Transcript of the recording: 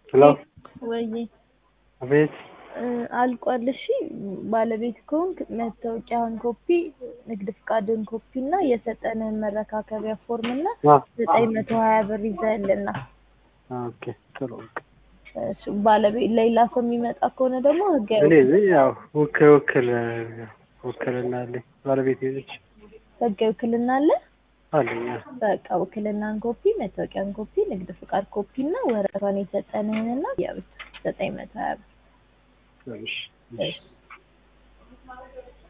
ሄሎ ወይዬ አቤት እ አልቋል። እሺ ባለቤት ከሆንክ መታወቂያህን ኮፒ፣ ንግድ ፍቃድን ኮፒ እና የሰጠንህን መረካከቢያ ፎርም እና አ ዘጠኝ መቶ ሀያ ብር ይዘህልና ኦኬ ጥሩ እሱ ባለቤት ሌላ ሰው የሚመጣ ከሆነ ደግሞ ህጋዊ እኔ እዚህ ያው ውክ ውክል ውክልና አለኝ ባለቤት ይዘች ህጋዊ ውክልና አለ። አለኝ በቃ ውክልናን ኮፒ፣ መታወቂያን ኮፒ፣ ንግድ ፍቃድ ኮፒ እና ወረቀቷን የሰጠንህንና ያብቻ ዘጠኝ መቶ ሀያ ብር እሺ እሺ